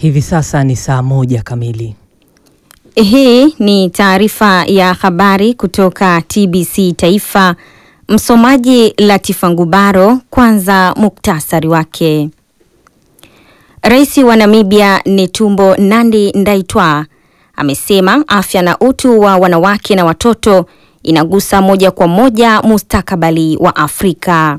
Hivi sasa ni saa moja kamili. Hii ni taarifa ya habari kutoka TBC Taifa. Msomaji Latifa Ngubaro. Kwanza muktasari wake. Rais wa Namibia Netumbo Nandi Ndaitwah amesema afya na utu wa wanawake na watoto inagusa moja kwa moja mustakabali wa Afrika.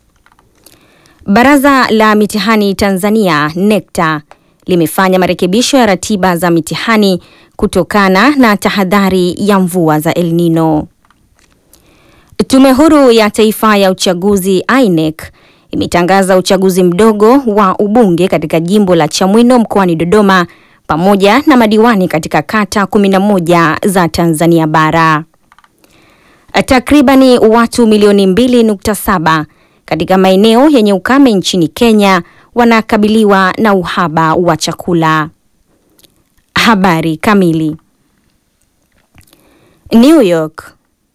Baraza la mitihani Tanzania NECTA limefanya marekebisho ya ratiba za mitihani kutokana na tahadhari ya mvua za El Nino. Tume Huru ya Taifa ya Uchaguzi INEC imetangaza uchaguzi mdogo wa ubunge katika jimbo la Chamwino mkoani Dodoma pamoja na madiwani katika kata 11 za Tanzania bara. Takribani watu milioni 2.7 katika maeneo yenye ukame nchini Kenya wanakabiliwa na uhaba wa chakula. Habari kamili. New York.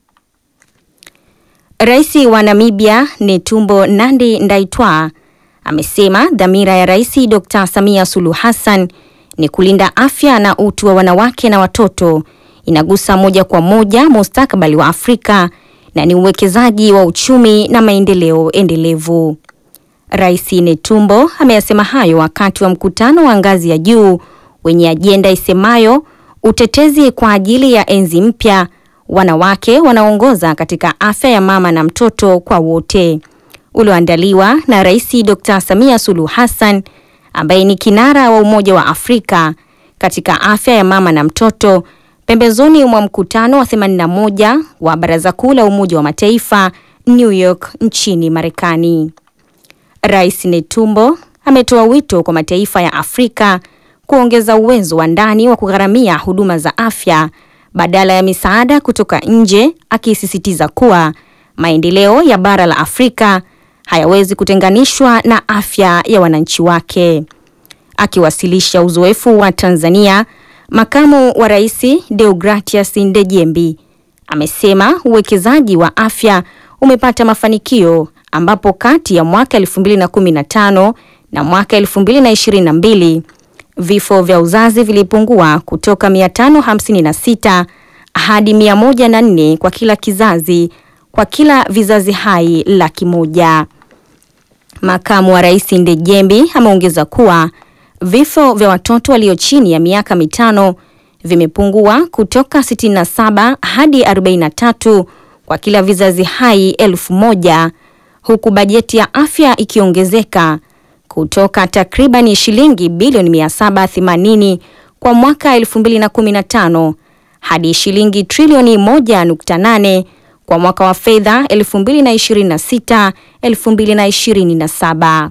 Rais wa Namibia Netumbo Nandi Ndaitwah amesema dhamira ya Rais Dr. Samia Suluhu Hassan ni kulinda afya na utu wa wanawake na watoto, inagusa moja kwa moja mustakabali wa Afrika na ni uwekezaji wa uchumi na maendeleo endelevu. Rais Netumbo ameyasema hayo wakati wa mkutano wa ngazi ya juu wenye ajenda isemayo utetezi kwa ajili ya enzi mpya, wanawake wanaongoza katika afya ya mama na mtoto kwa wote, ulioandaliwa na Rais Dr. Samia Suluhu Hassan ambaye ni kinara wa Umoja wa Afrika katika afya ya mama na mtoto pembezoni mwa mkutano wa 81 wa Baraza Kuu la Umoja wa Mataifa New York nchini Marekani. Rais Netumbo ametoa wito kwa mataifa ya Afrika kuongeza uwezo wa ndani wa kugharamia huduma za afya badala ya misaada kutoka nje, akisisitiza kuwa maendeleo ya bara la Afrika hayawezi kutenganishwa na afya ya wananchi wake. Akiwasilisha uzoefu wa Tanzania, makamu wa rais Deogratias Ndejembi amesema uwekezaji wa afya umepata mafanikio ambapo kati ya mwaka 2015 na mwaka 2022 vifo vya uzazi vilipungua kutoka 556 hadi 104 kwa kila kizazi kwa kila vizazi hai laki moja. Makamu wa rais Ndejembi ameongeza kuwa vifo vya watoto walio chini ya miaka mitano vimepungua kutoka 67 hadi 43 kwa kila vizazi hai elfu moja huku bajeti ya afya ikiongezeka kutoka takriban shilingi bilioni 780 kwa mwaka 2015 hadi shilingi trilioni 1.8 kwa mwaka wa fedha 2026 2027.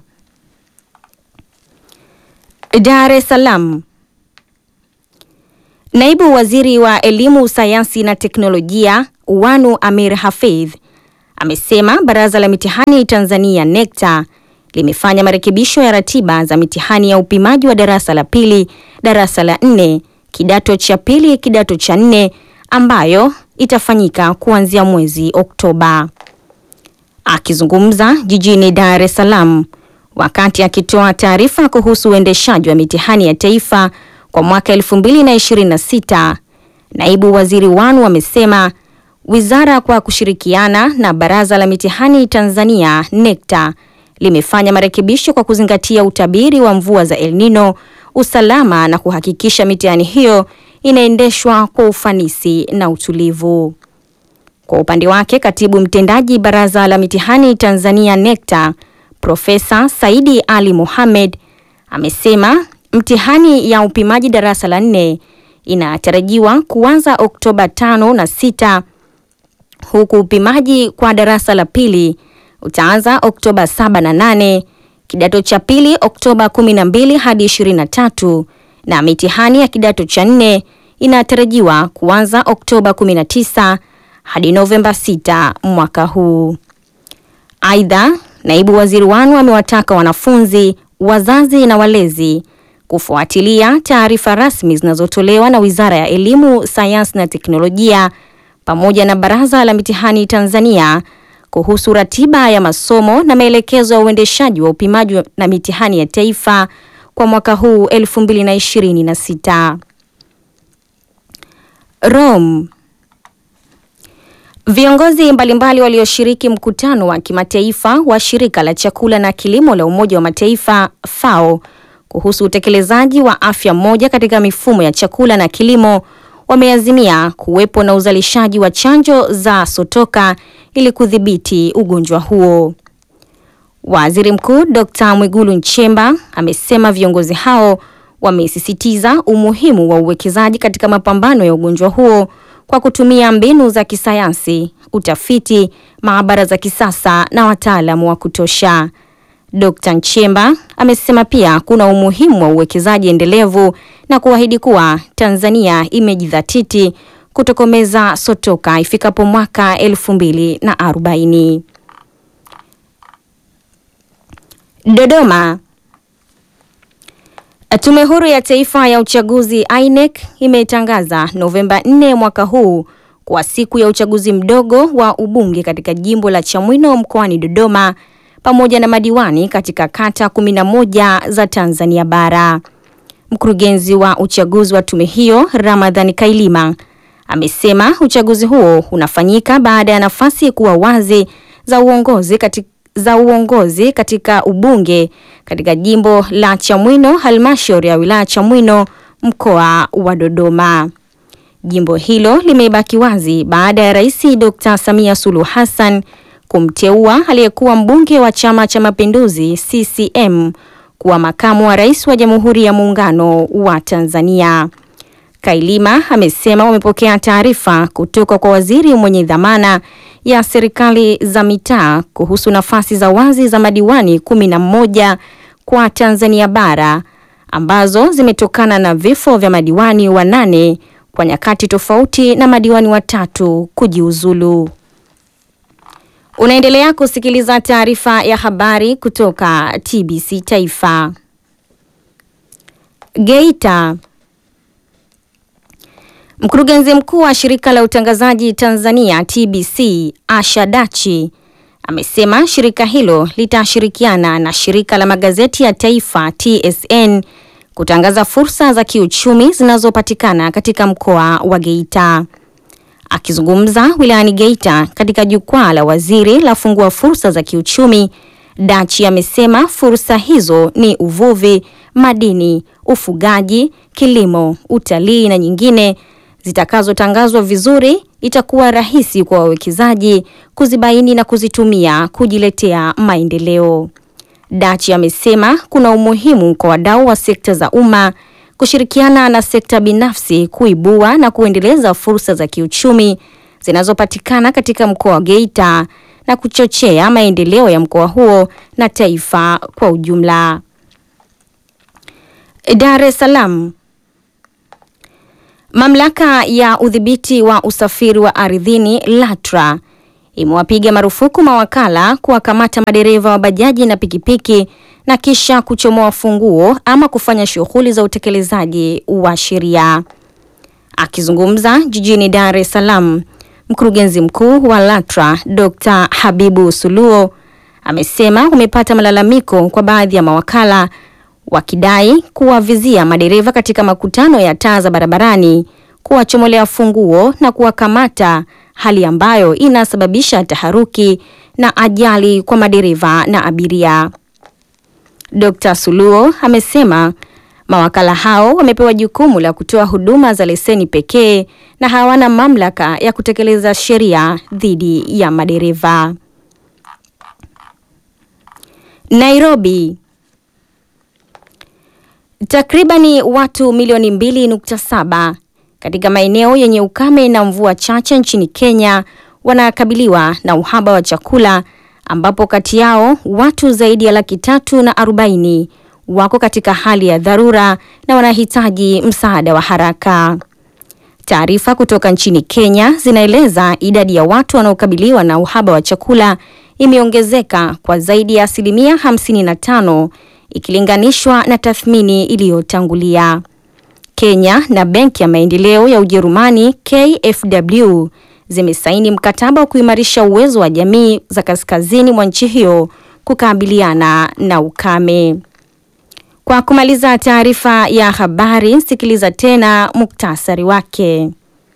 Dar es Salaam. Naibu Waziri wa Elimu, Sayansi na Teknolojia Wanu Amir Hafidh amesema Baraza la Mitihani Tanzania NECTA limefanya marekebisho ya ratiba za mitihani ya upimaji wa darasa la pili, darasa la nne, kidato cha pili, kidato cha nne ambayo itafanyika kuanzia mwezi Oktoba. Akizungumza jijini Dar es Salaam wakati akitoa taarifa kuhusu uendeshaji wa mitihani ya taifa kwa mwaka 2026, Naibu Waziri Wanu amesema wizara kwa kushirikiana na Baraza la Mitihani Tanzania NECTA limefanya marekebisho kwa kuzingatia utabiri wa mvua za El Nino, usalama na kuhakikisha mitihani hiyo inaendeshwa kwa ufanisi na utulivu. Kwa upande wake, Katibu Mtendaji Baraza la Mitihani Tanzania NECTA, Profesa Saidi Ali Mohamed amesema mtihani ya upimaji darasa la nne inatarajiwa kuanza Oktoba tano na sita huku upimaji kwa darasa la pili utaanza Oktoba saba na nane, kidato cha pili Oktoba kumi na mbili hadi ishirini na tatu na mitihani ya kidato cha nne inatarajiwa kuanza Oktoba 19 hadi Novemba 6 mwaka huu. Aidha, naibu waziri Wanu amewataka wanafunzi, wazazi na walezi kufuatilia taarifa rasmi zinazotolewa na Wizara ya Elimu, Sayansi na Teknolojia pamoja na Baraza la Mitihani Tanzania kuhusu ratiba ya masomo na maelekezo ya uendeshaji wa upimaji na mitihani ya taifa kwa mwaka huu 2026. Rome. Viongozi mbalimbali walioshiriki mkutano wa kimataifa wa shirika la chakula na kilimo la Umoja wa Mataifa FAO kuhusu utekelezaji wa afya moja katika mifumo ya chakula na kilimo wameazimia kuwepo na uzalishaji wa chanjo za sotoka ili kudhibiti ugonjwa huo. Waziri Mkuu Dr. Mwigulu Nchemba amesema viongozi hao wamesisitiza umuhimu wa uwekezaji katika mapambano ya ugonjwa huo kwa kutumia mbinu za kisayansi, utafiti, maabara za kisasa na wataalamu wa kutosha. Dr. Nchemba amesema pia kuna umuhimu wa uwekezaji endelevu na kuahidi kuwa Tanzania imejidhatiti kutokomeza sotoka ifikapo mwaka elfu mbili na arobaini. Dodoma. Tume Huru ya Taifa ya Uchaguzi INEC imetangaza Novemba 4 mwaka huu kwa siku ya uchaguzi mdogo wa ubunge katika jimbo la Chamwino mkoani Dodoma pamoja na madiwani katika kata 11 za Tanzania bara. Mkurugenzi wa uchaguzi wa tume hiyo, Ramadhani Kailima, amesema uchaguzi huo unafanyika baada ya nafasi kuwa wazi za uongozi katika za uongozi katika ubunge katika jimbo la Chamwino, halmashauri ya wilaya Chamwino, mkoa wa Dodoma. Jimbo hilo limebaki wazi baada ya Rais Dr. Samia Suluhu Hassan kumteua aliyekuwa mbunge wa Chama cha Mapinduzi CCM kuwa makamu wa rais wa Jamhuri ya Muungano wa Tanzania. Kailima amesema wamepokea taarifa kutoka kwa waziri mwenye dhamana ya serikali za mitaa kuhusu nafasi za wazi za madiwani kumi na moja kwa Tanzania bara ambazo zimetokana na vifo vya madiwani wanane kwa nyakati tofauti na madiwani watatu kujiuzulu. Unaendelea kusikiliza taarifa ya habari kutoka TBC Taifa. Geita. Mkurugenzi mkuu wa shirika la utangazaji Tanzania TBC Asha Dachi amesema shirika hilo litashirikiana na shirika la magazeti ya taifa TSN kutangaza fursa za kiuchumi zinazopatikana katika mkoa wa Geita. Akizungumza wilayani Geita katika jukwaa la waziri la fungua fursa za kiuchumi, Dachi amesema fursa hizo ni uvuvi, madini, ufugaji, kilimo, utalii na nyingine zitakazotangazwa vizuri, itakuwa rahisi kwa wawekezaji kuzibaini na kuzitumia kujiletea maendeleo. Dachi amesema kuna umuhimu kwa wadau wa sekta za umma kushirikiana na sekta binafsi kuibua na kuendeleza fursa za kiuchumi zinazopatikana katika mkoa wa Geita na kuchochea maendeleo ya mkoa huo na taifa kwa ujumla. Dar es Salaam. Mamlaka ya udhibiti wa usafiri wa ardhini LATRA imewapiga marufuku mawakala kuwakamata madereva wa bajaji na pikipiki na kisha kuchomoa funguo ama kufanya shughuli za utekelezaji wa sheria. Akizungumza jijini Dar es Salaam, mkurugenzi mkuu wa LATRA Dr. Habibu Suluo amesema umepata malalamiko kwa baadhi ya mawakala wakidai kuwavizia madereva katika makutano ya taa za barabarani, kuwachomolea funguo na kuwakamata, hali ambayo inasababisha taharuki na ajali kwa madereva na abiria. Dr. Suluo amesema mawakala hao wamepewa jukumu la kutoa huduma za leseni pekee na hawana mamlaka ya kutekeleza sheria dhidi ya madereva. Nairobi. Takribani watu milioni 2.7 katika maeneo yenye ukame na mvua chache nchini Kenya wanakabiliwa na uhaba wa chakula ambapo kati yao watu zaidi ya laki tatu na arobaini wako katika hali ya dharura na wanahitaji msaada wa haraka. Taarifa kutoka nchini Kenya zinaeleza idadi ya watu wanaokabiliwa na uhaba wa chakula imeongezeka kwa zaidi ya asilimia 55 ikilinganishwa na tathmini iliyotangulia. Kenya na Benki ya Maendeleo ya Ujerumani KfW zimesaini mkataba wa kuimarisha uwezo wa jamii za kaskazini mwa nchi hiyo kukabiliana na ukame. Kwa kumaliza taarifa ya habari, sikiliza tena muktasari wake.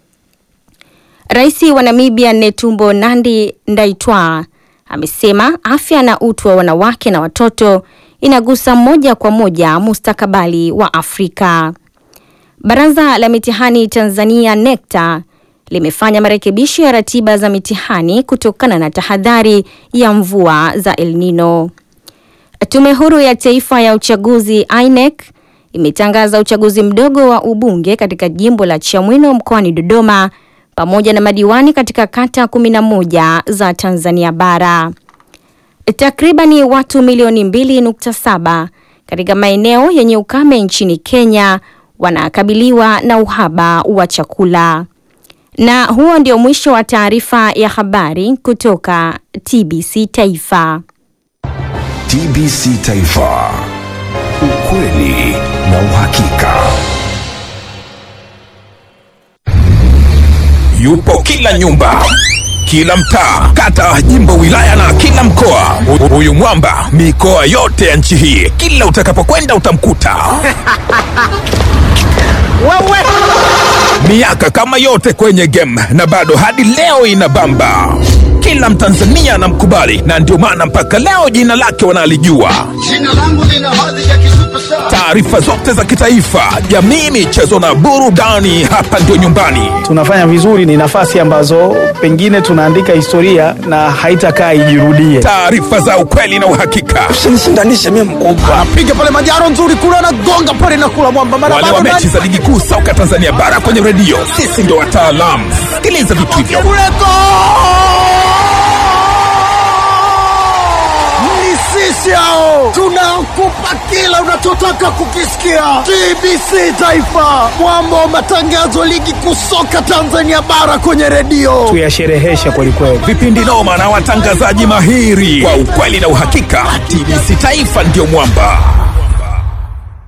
Rais wa Namibia Netumbo Nandi Ndaitwah amesema afya na utu wa wanawake na watoto inagusa moja kwa moja mustakabali wa Afrika. Baraza la mitihani Tanzania NECTA limefanya marekebisho ya ratiba za mitihani kutokana na tahadhari ya mvua za El Nino. Tume Huru ya Taifa ya Uchaguzi INEC imetangaza uchaguzi mdogo wa ubunge katika jimbo la Chamwino mkoani Dodoma pamoja na madiwani katika kata 11 za Tanzania bara. Takribani watu milioni 2.7 katika maeneo yenye ukame nchini Kenya wanakabiliwa na uhaba wa chakula. Na huo ndio mwisho wa taarifa ya habari kutoka TBC Taifa. TBC Taifa. Ukweli na uhakika. Yupo kila nyumba, kila mtaa, kata, jimbo, wilaya na kila mkoa. Hu- Huyu mwamba mikoa yote ya nchi hii, kila utakapokwenda utamkuta. Miaka kama yote kwenye game na bado hadi leo inabamba. Kila Mtanzania anamkubali na ndio maana mpaka leo jina lake wanalijua. Jina langu lina hadhi ya kisuperstar. Taarifa zote za kitaifa, jamii, michezo na burudani, hapa ndio nyumbani. tunafanya vizuri, ni nafasi ambazo pengine tunaandika historia na haitakaa ijirudie. Taarifa za ukweli na uhakika. Usinishindanishe mimi mkubwa. Piga pale majaro nzuri kule anagonga pale na kula mwamba mara wale wa bado mechi za ligi kuu soka Tanzania bara kwenye redio, sisi ndio wataalamu. Sikiliza vitu hivyo. kule go! Ni sisi hao tunakupa kila unachotaka kukisikia. TBC Taifa, mwamba wa matangazo ligi kuu soka Tanzania bara kwenye redio. Tuyashereheshe kwelikweli. Vipindi noma na watangazaji mahiri kwa ukweli na uhakika. TBC Taifa ndio mwamba.